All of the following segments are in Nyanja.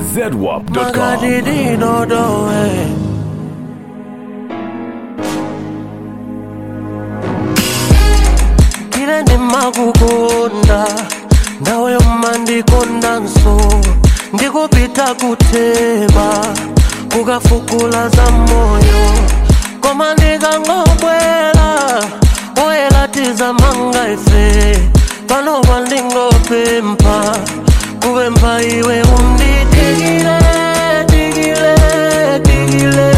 zedwap.com. makadidinodowe kile ndimakukonda ndawe umandikonda nso ndikupita kutheba kukafukula za moyo koma ndikangobwela oyelatiza manga ife pano pandingopempha kupempha iwe unditikile tikile tikile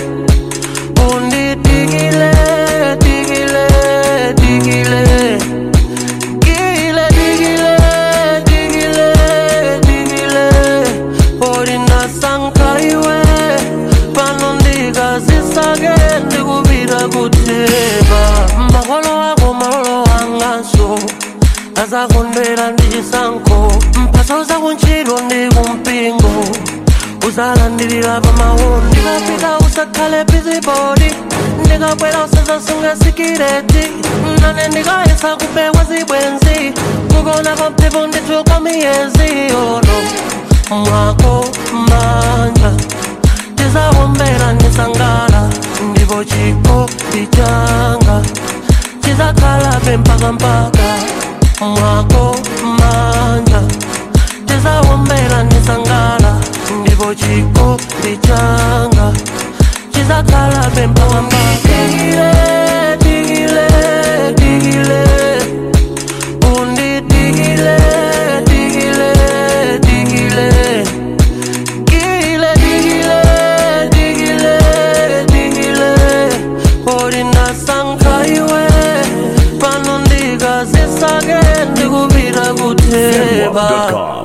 unditikile tikile tikile Digile, digile, digile, digile Orina sankaiwe Pano ndikazisake ndikupita kutheba Makolo ako malolo angaso azakondwera ndi chisankho mphaso zakuntchito ndi kumpingo uzalandirira pamawu ndikapita usakhale bizibodi ndikabwera usazasunga sikireti nane ndikayesa kupewa zibwenzi kukona kwa mphepo ndithuka miyezi ono mwako manja tizawombera ndisangala ndipo chikopi changa chizakhalabe mpaka mpaka mwako manja tizawombera ndisangala ndipo chikopi changa chizakhalabe mpaka mpaka Digile, digile, digile. Undidigile, digile, digile. Digile, digile, digile, digile. Orina sankaiwe pano ndikazisake ndikupita kutheba zedwap.com.